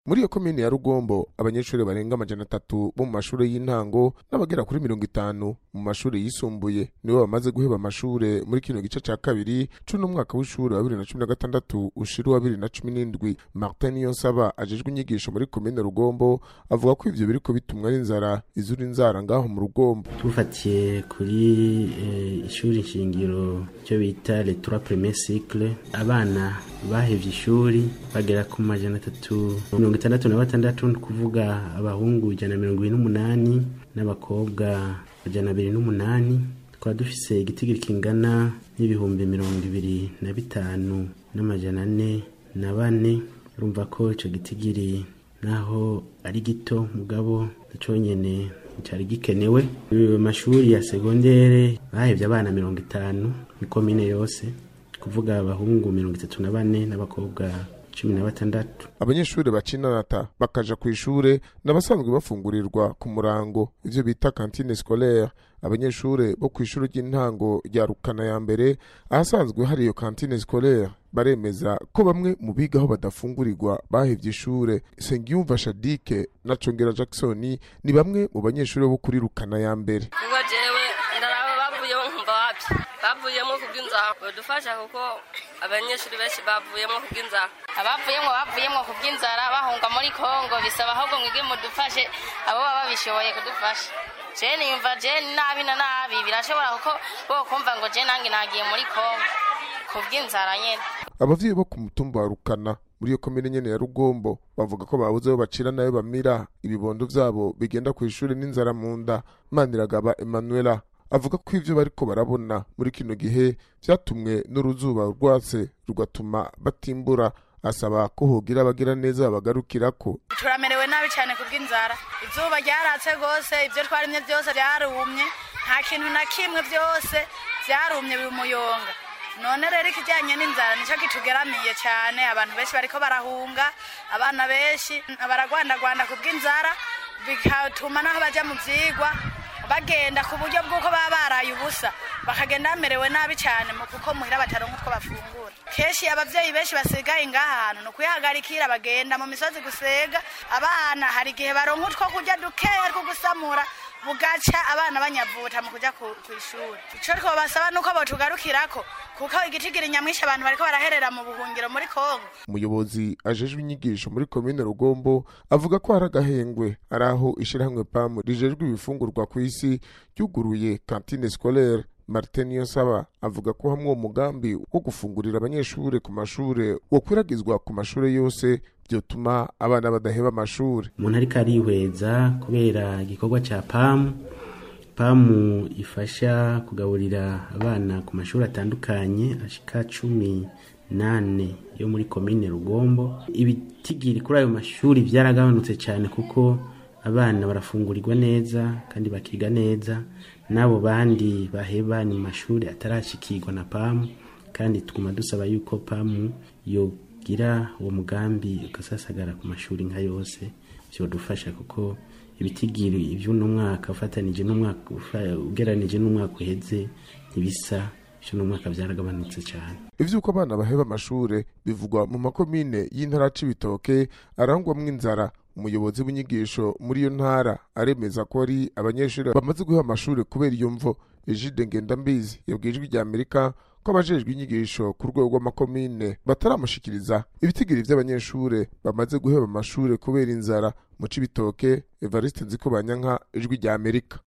muri iyo komine ya rugombo abanyeshuri barenga amajana atatu bo mu mashuri y'intango n'abagera kuri mirongo itanu mu mashuri yisumbuye nibo bamaze guheba amashure muri kino gice ca kabiri c'uno mwaka w'ishuri wa bibiri na cumi na gatandatu ushira uwa bibiri na cumi n'indwi martin niyonsaba ajejwe inyigisho muri komine rugombo avuga ko ivyo biriko bitumwa n'inzara izura inzara ngaho mu rugombo tufatiye kuri eh, ishuri nshingiro cyo bita les trois premiers cycles abana bahevye ishuri bagera ku majana atatu mirongo itandatu na batandatu ni kuvuga abahungu ijana na mirongo ibiri n'umunani n'abakobwa ijana abiri n'umunani tukaba dufise igitigiri kingana n'ibihumbi mirongo ibiri na bitanu n'amajana ane na bane urumva ko ico gitigiri naho ari gito mugabo conyene cari gikenewe Ayo mashuri ya segondere bahevye abana mirongo itanu ni komine yose kuvuga abahungu mirongo itatu na bane n'abakobwa cumi na batandatu abanyeshuri bacinanata bakaja ku ishure n'abasanzwe bafungurirwa ku murango ivyo bita kantine scolaire abanyeshure bo ku ishuri ry'intango rya rukana ya mbere ahasanzwe hari iyo kantine scolaire baremeza ko bamwe mu bigaho badafungurirwa bahevye ishure sengiyumva shadike na congera jackson ni bamwe mu banyeshuri bo kuri rukana ya mbere ubwo jewe ndaraba bavuyemo nkumva wapi bavuyemo kubw'inzara badufasha kuko abanyeshuri benshi bavuyemo kubw'inzara abavuyemo bavuyemo kubw'inzara bahunga muri kongo bisaba ahubwo mwige mudufashe abo baba babishoboye kudufasha jeni yumva jeni nabi na nabi birashobora kuko bokumva ngo jeni nange nagiye muri kongo kubw'inzara nyene abavyeyi bo ku mutumba wa rukana muri iyo komine nyene ya rugombo bavuga ko babuze aho bacira nayo bamira ibibondo vyabo bigenda ku ishuri n'inzara mu nda maniragaba emanuela avuga ko ivyo bariko barabona muri kino gihe vyatumwe n'uruzuba rwatse rugatuma batimbura asaba ko hogira abagira neza babagarukirako turamerewe nabi cyane kubw'inzara izuba ryaratse rwose ibyo twarimye byose byarumye nta kintu na kimwe byose byarumye bimuyonga none rero ikijyanye n'inzara nicyo kitugeramiye cyane abantu benshi bariko barahunga abana benshi baragwandagwanda kubw'inzara bigatuma naho bajya mu byigwa bagenda ku buryo bw'uko baba baraye ubusa bakagenda bamerewe nabi cyane mu kuko muhira bataronka utwo bafungura kenshi abavyeyi benshi basigaye ngaha hantu ni ukuyihagarikira bagenda mu misozi gusega abana hari igihe baronka utwo kurya dukeya two gusamura bugaca abana banyavuta mu kuja ku ishuri ico twobasaba nuko botugarukirako kuko igitigiri nyamwinshi abantu bariko baraherera mu buhungiro muri kongo umuyobozi ajejwe inyigisho muri komine rugombo avuga ko hari agahengwe ari aho ishirahamwe pamu rijejwe ibifungurwa ku isi ryuguruye kantine scolaire martin niyonsaba avuga ko hamwe uwo mugambi wo gufungurira abanyeshure ku mashure wokwiragizwa ku mashure yose vyotuma abana badaheba amashure umuntu ariko arihweza kubera igikorwa ca pamu pamu ifasha kugaburira abana ku mashuri atandukanye ashika cumi nane yo muri komine rugombo ibitigiri kuri ayo mashuri vyaragabanutse cyane kuko abana barafungurirwa neza kandi bakiga neza n'abo bandi baheba ni mu mashuri atarashikirwa na pamu kandi tuguma dusaba yuko pamu yogira uwo mugambi ugasasagara ku mashuri nka yose vyodufasha kuko ibitigiri ivy'uno mwaka ufatanije n'umwaka ugeranije n'umwaka uheze ntibisa ivy'uno mwaka vyaragabanutse cyane ivy'uko abana baheba amashure bivugwa mu makomine y'intara c'ibitoke arangwamwo inzara umuyobozi w'inyigisho muri iyo ntara aremeza ko ari abanyeshuri bamaze guha amashuri kubera iyo mvo ejide ngendambizi yabwiye ijwi rya amerika ko abajejwe inyigisho ku rwego rw'amakomine bataramushikiriza ibitigiri vy'abanyeshure bamaze guheba amashure kubera inzara mu cibitoke evariste nziko banyanka ijwi rya amerika